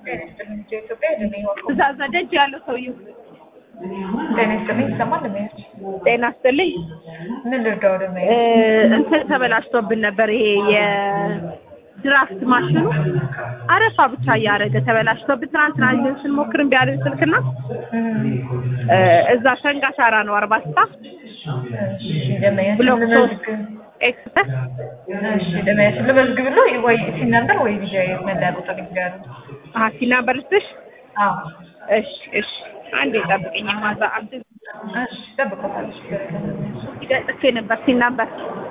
ኢትዮጵያ የደነኝ ወርቁ እዛ እዛ ደጅ ያለው ሰውዬው ጤና ይስጥልኝ ይሰማል ለሚያች ጤና ይስጥልኝ ምን ልርዳው ደግሞ እ እንትን ተበላሽቶብን ነበር። ይሄ የድራፍት ማሽኑ አረፋ ብቻ እያደረገ ተበላሽቶብን ትናንትና ይዘን ስንሞክር እምቢ አለን ስልክና እ እዛ ሸንጋ ሻራ ነው አርባ ስታ ደመያች ብሎክ ሶስት ልመዝግብ ኤክስፐርት እሺ ደመያች ልመዝግብ ብሎ ወይ ሲነበር ወይ ቪዲዮ መለያ ቁጥር ይጋሩ ሀሲ ናበርስትሽ አዎ እሺ እሺ አንዴ ጠብቅኝ ማዛ አብድ እሺ ጠብቆታለች ጥፌ ነበር ሲናበር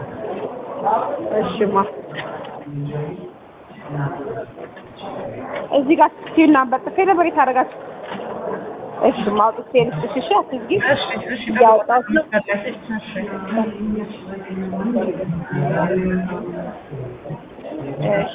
እሺማ እዚህ ጋር ሲናበር ጥፌ ነበር የታደረጋችሁ እሺ ማውጥቼ ልስጥሽ እሺ አትዝጊ እሺ እሺ እያወጣሁት ነው እሺ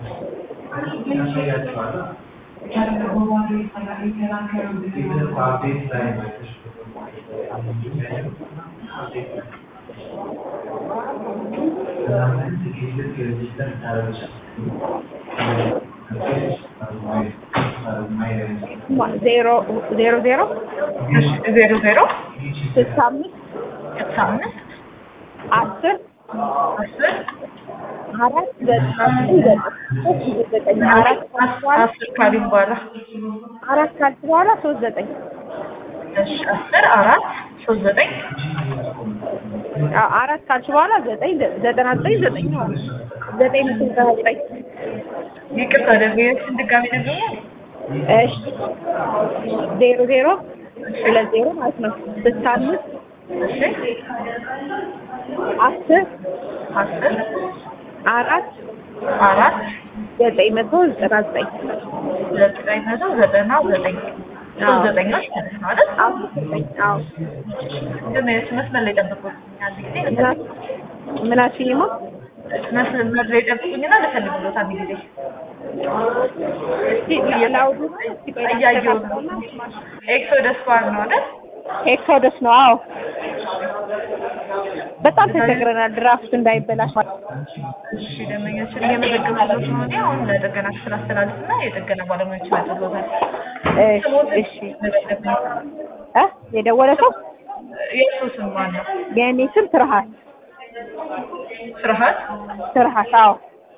ዜሮ ዜሮ ዜሮ እሺ ዜሮ ዜሮ ስልሳ አምስት ስልሳ አምስት አስር አስር አራት ዘጠና ዘጠኝ ዘጠኝ አራት ካልሽ በኋላ አስር ካሊ በኋላ አራት ካልሽ በኋላ ሶስት ዘጠኝ እሺ አስር አራት ሶስት ዘጠኝ አ- አራት ካልሽ በኋላ ዘጠኝ ዘ- ዘጠና ዘጠኝ ዘጠኝ ነው ዘጠኝ መቶ ዘጠና ዘጠኝ ይቅርታ ደመያችን ድጋሚ ደግሞ እሺ ዜሮ ዜሮ ሁለት ዜሮ ማለት ነው ስልሳ አምስት እሺ አስር አስር አራት አራት ዘጠኝ መቶ ዘጠና ዘጠኝ ዘጠኝ መቶ ዘጠና ዘጠኝ ሶስት ዘጠኞች ማለት ነው አይደል? አዎ ዘጠኝ አዎ ደመያች መስመር ላይ ጠብቁኝ አንድ ጊዜ ምና- ምናችኝማ መስመር ላይ ጠብቁኝና ልፈልግሎት አንድ ጊዜ እስቲ ላውዱ እስቲ ቆይ እያየሁ ነው። ኤክሶደስ ባር ነው አይደል? ኤክሶደስ ነው አዎ በጣም ተቸግረናል ድራፍት እንዳይበላሽ እሺ ደንበኞችን እየመዘገብኩት ነው እኔ አሁን ለጥገና ክፍል አስተላልፍና የጥገና ባለሙያዎች ይመጡልዎታል። እሺ እሺ እ የደወለ ሰው የእሱ ስም ማን ነው? የእኔ ስም ትርሃት ስርሀት ትርሃት አዎ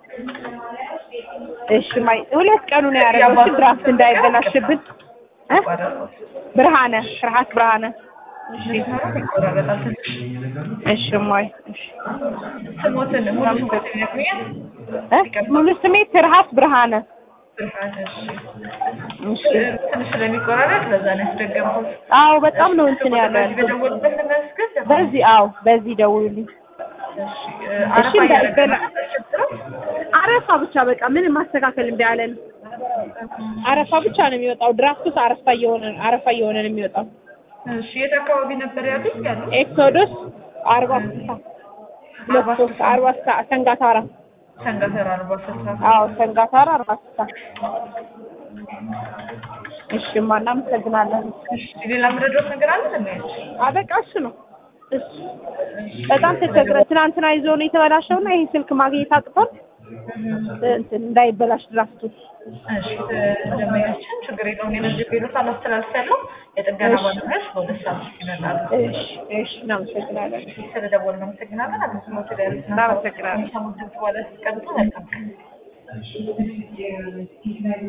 እሺ ማይ ሁለት ቀኑ ነው ያደረገው እሺ ድራፍት እንዳይበላሽብን እ ብርሃነ ትርሃት ብርሃነ ይቆራረጣል ትንሽ። እሺ ማይ እሺ ስሞትን ሙሉ ስሞትን ይነግሩኛል? እ ሙሉ ስሜ ትርሃት ብርሃነ ስርሀት እሺ። እሺ ትንሽ ስለሚቆራረጥ ለዛ ነው ያስደገምኩት። አዎ በጣም ነው እንትን ያለ በዚህ በደወሉበት ልመዝግብ? በዚህ አዎ በዚህ ደውሉልኝ እሺ አረፋ እንዳይበላ። እያደረገ አረፋ ብቻ በቃ ምንም ማስተካከል እምቢ አለን አረፋ ብቻ ነው የሚወጣው ድራፍቱስ አረፋ እየሆነ አረፋ እየሆነ ነው የሚወጣው እሺ የት አካባቢ ነበር ያሉት ያሉት? ኤክሶዶስ አርባ ስልሳ ሁለት ሶስት አርባ ስልሳ ሰንጋታራ ሰንጋተራ አርባ ስልሳ አዎ ሰንጋታራ አርባ ስልሳ እሺ ማ እናመሰግናለን እሺ ሌላ ምረዶት ነገር አለ ለማየት አበቃ እሱ ነው እሱ በጣም ተቸግረ ትናንትና ይዞ ነው የተበላሸውና ይሄ ስልክ ማግኘት አቅቶን እንትን እንዳይበላሽ ድራፍቱ እሺ ደንበኛችን ችግር የለውም የመዝገብ ቤሎት አላስተላልፊያለሁ የጥገና ባለሙያዎች በሁለት ሰዓት ውስጥ ይመጣሉ እሺ እሺ እናመሰግናለን ስለደወልን እናመሰግናለን አገልግሎት ላይ ያሉትን እናመሰግናለን ሰሙት ድምጽ በኋላ ሲቀብጡ መልካም ቀን